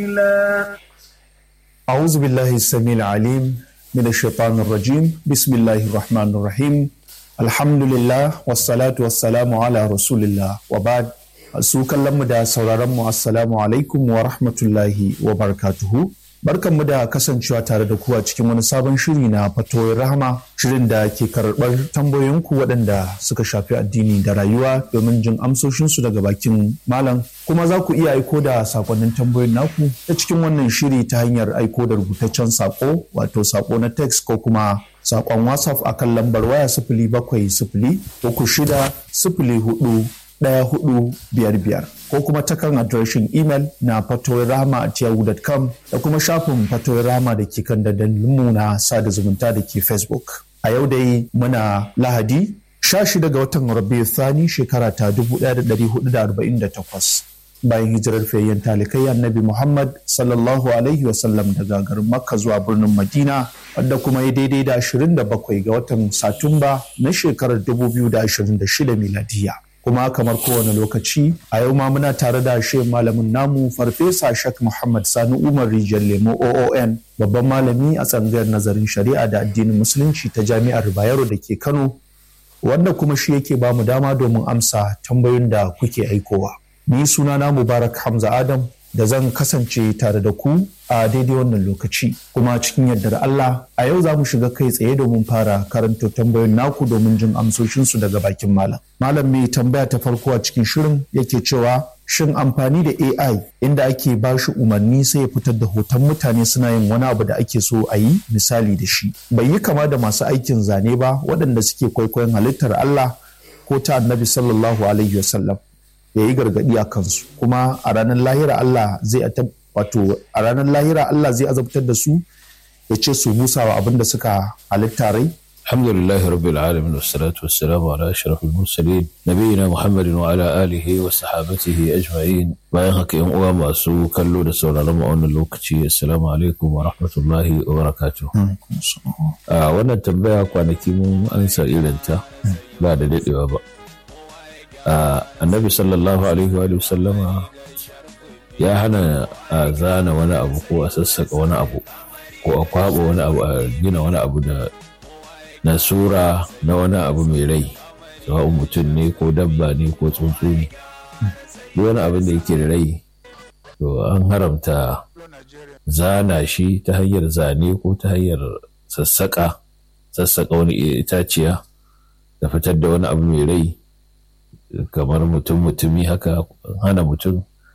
أعوذ بالله السميع العليم من الشيطان الرجيم بسم الله الرحمن الرحيم الحمد لله والصلاة والسلام على رسول الله وبعد su kallonmu da sauraronmu assalamu alaikum wa rahmatullahi wa barakatuhu barkanmu da kasancewa tare da ku a cikin wani sabon shiri na fatoyin rahama shirin da ke karɓar tambayoyinku waɗanda suka shafi addini da rayuwa domin jin amsoshinsu daga bakin malam kuma za ku iya aiko da sakonnin tambayoyin naku ta cikin wannan shiri ta hanyar aiko da rubutaccen sako wato sako na text ko kuma sakon whatsapp akan lambar waya sifili bakwai sifili uku shida sifili hudu ɗaya hudu biyar biyar ko kuma ta kan adireshin imel na fatoyirama at yahoo.com da kuma shafin fatoyirama da ke kan dandalinmu na sada zumunta da ke facebook a yau dai muna lahadi 16 ga watan rabiu thani shekara ta 1448 bayan hijirar fayyan talikai annabi muhammad sallallahu alaihi wasallam daga garin makka zuwa birnin madina wadda kuma ya daidai da 27 ga watan satumba na shekarar 2026 miladiya kuma kamar kowane lokaci a yau ma muna tare da shi malamin namu farfesa shak muhammad sani umar rijiyar lemo oon babban malami a tsangayar nazarin shari'a da addinin musulunci ta jami'ar bayero da ke kano wanda kuma shi yake ba mu dama domin amsa tambayoyin da kuke aikowa ni sunana mubarak hamza adam da zan kasance tare da ku a daidai wannan lokaci kuma cikin yardar Allah a yau za mu shiga kai tsaye domin fara karanto tambayoyin naku domin jin amsoshinsu daga bakin malam. Malam mai tambaya ta farko a cikin shirin yake cewa shin amfani da AI inda ake ba shi umarni sai ya fitar da hoton mutane suna yin wani abu da ake so a yi misali da shi. Bai yi kama da masu aikin zane ba waɗanda suke kwaikwayon halittar Allah ko ta annabi sallallahu alaihi wasallam. ya yi gargaɗi a kansu kuma a ranar lahira Allah zai wato a ranar lahira Allah zai azabtar da su ya ce su musa wa abin da suka halitta rai alhamdulillahi rabbil alamin wassalatu wassalamu ala ashrafil mursalin nabiyina muhammadin wa ala alihi wa sahabatihi ajma'in bayan haka yan uwa masu kallo da sauraron mu a wannan lokaci assalamu alaikum wa rahmatullahi wa barakatuh a wannan tambaya kwanaki mun ansa irinta ba da dadewa ba annabi sallallahu alaihi wa sallama ya hana a zana wani abu ko a sassaka wani abu ko a kwaba wani abu a gina wani abu da na sura na wani abu mai rai sawa'un mutum ne ko dabba ne ko tsuntsu ne duk wani abin da yake da rai to an haramta zana shi ta hanyar zane ko ta hanyar sassaka sassaka wani itaciya da fitar da wani abu mai rai kamar mutum mutumi haka hana mutum